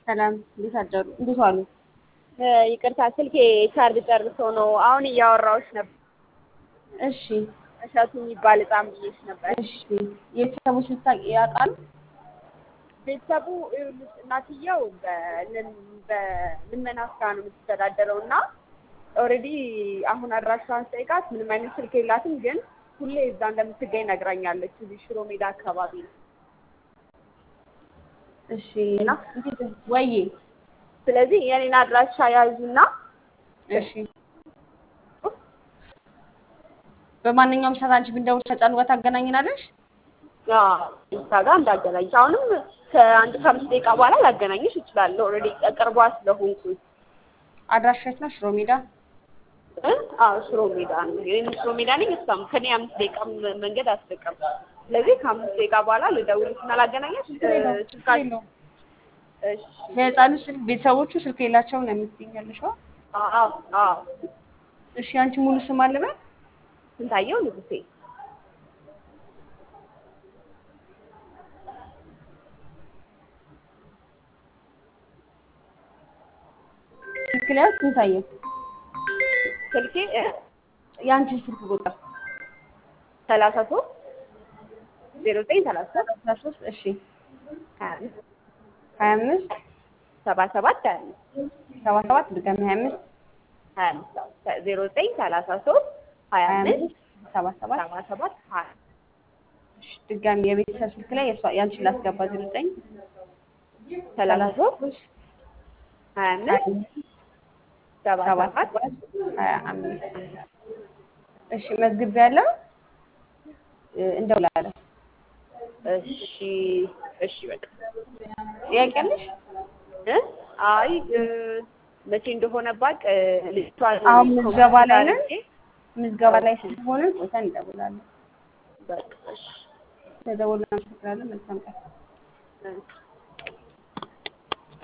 ሰላም እንዴት አደሩ? እንዴት ዋሉ? ይቅርታ ስልኬ ቻርጅ ጨርሶ ነው። አሁን እያወራሁሽ ነበር። እሺ እሸቱ የሚባል ህፃን ብዬሽ ነበር። እሺ የቤተሰቡ ስልክ ያውቃሉ? ቤተሰቡ ይኸውልሽ እናትየው በልን- በልመና ስራ ነው የምትተዳደረው እና ኦልሬዲ አሁን አድራሻዋን ስጠይቃት ምንም አይነት ስልክ የላትም፣ ግን ሁሌ እዛ እንደምትገኝ ነግራኛለች። እዚህ ሽሮ ሜዳ አካባቢ ነው። እሺ እንዴት ወይዬ ስለዚህ የኔን አድራሻ ያዙና እሺ በማንኛውም ሰዓት አንቺ ብንደውል ከጫኑ ጋር ታገናኝናለሽ? እዛ ጋር እንዳገናኝሽ አሁንም ከአንድ ከአምስት ደቂቃ በኋላ ላገናኝሽ እችላለሁ። ኦልሬዲ ቅርቧ ስለሆንኩኝ አድራሻ የት ነው? ሽሮ ሜዳ። እ? አዎ ሽሮ ሜዳ ነው። እኔም ሽሮ ሜዳ ነኝ። እሷም ከኔ አምስት ደቂቃ ም- መንገድ አትርቅም። ስለዚህ ከአምስት ደቂቃ በኋላ ልደውልሽና ላገናኘሽ ስልካ እሺ። የህፃኑ ስልክ ቤተሰቦቹ ስልክ የላቸውም ነው የምትይኝ ያለሽው? አዎ አዎ። እሺ አንቺ ሙሉ ስም አለበት? ስንታየው ንጉሴ ስልክ ላይ ስንታየው ስልኬ እ? የአንቺ ስልክ ቁጥር ሰላሳ ሶስት ዜሮ ዘጠኝ ሰላሳ ሶስት አስራ ሶስት እሺ ሀያ አምስት ሀያ አምስት ሰባ ሰባት ሀያ አምስት ሰባ ሰባት ድጋሚ ሀያ አምስት ሀያ አምስት ዜሮ ዘጠኝ ሰላሳ ሶስት ሀያ ሀያ አምስት አምስት ሰባ ሰባት ሰባ ሰባት ሀያ እሺ ድጋሚ የቤተሰብ ስልክ ላይ የእሷ የአንቺን ላስገባ ዜሮ ዘጠኝ ሰላሳ ሶስት ሀያ አምስት ሰባ ሰባ ሰባት ሰባት ሀያ አምስት እሺ መዝግብ ያለው እንደውላለን። እሺ እሺ በቃ ጥያቄ አለሽ? እ? አይ እ፣ መቼ እንደሆነ ባቅ ልጅቷን አሁን ምዝገባ ላይ ነን። አድርጌ ምዝገባ ላይ ስለሆነ ቆይተን እንደውላለን። በቃ እሺ ተደውለን እናመሰግናለን። መልካም ቀን። እሺ